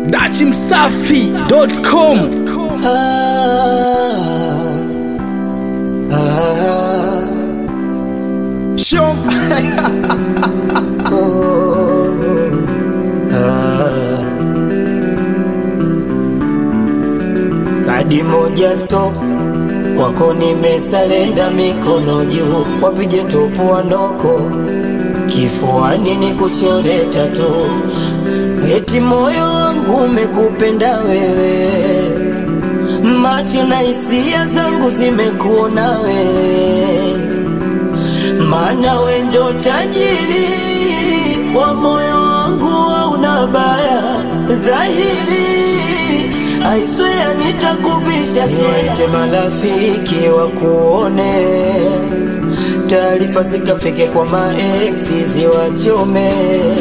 dachimsafi.com Show. Kadi moja stop kwako nimesalenda, mikono juu, wapige topu wanoko kifuani ni kuchore tatu, eti moyo wangu umekupenda wewe, macho na hisia zangu zimekuona wewe, maana we ndo tajiri wa moyo wangu, hauna baya dhahiri I swear nitakuvisha niwaite marafiki wakuone, taarifa zikafike kwa maeksi ziwachome,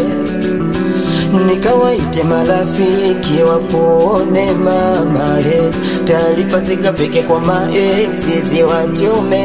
nikawaite marafiki wakuone mama he, taarifa zikafike kwa maeksi ziwachome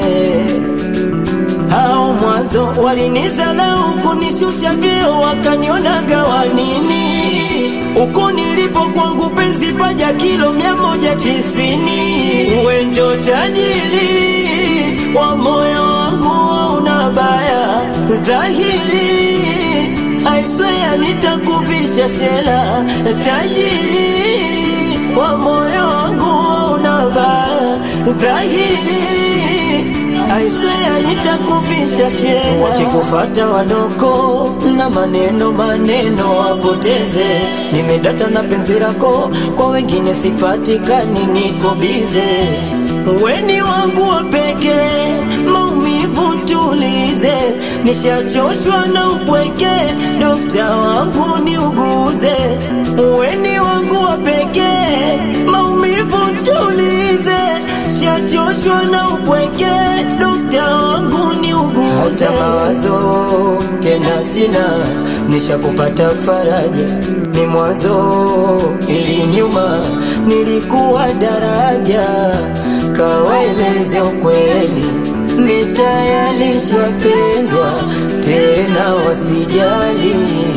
hao mwanzo walinizalau kunishusha vyeo wakanionaga wanini uko nilipo kwangu penzi paja kilo mia moja tisini wendo tajiri wa moyo wangu una baya dhahiri I swear nitakuvisha shela tajiri wa moyo wangu una baya dhahiri I swear nitakuvisha shela wakikufata wanoko na maneno maneno wapoteze nimedata na penzi lako kwa wengine sipatikani niko bize weni wangu wa pekee maumivu tulize nishachoshwa na upweke dokta wangu niuguze weni wangu wa pekee maumivu tulize shachoshwa na upweke dokta wangu niuguze hata mawazo tena sina nishakupata faraja ni mwanzo ili nyuma nilikuwa daraja kawaeleze ukweli mitayalishapendwa tena wasijali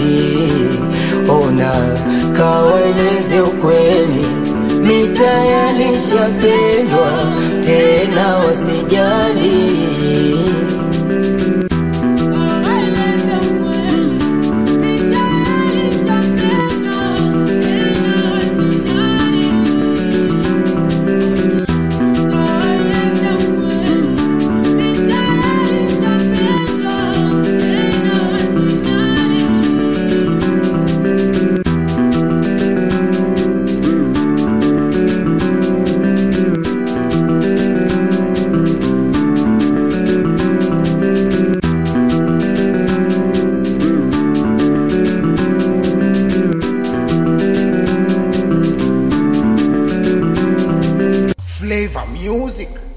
ona kawaeleze ukweli mitayalishapendwa tena wasijali Flavor music.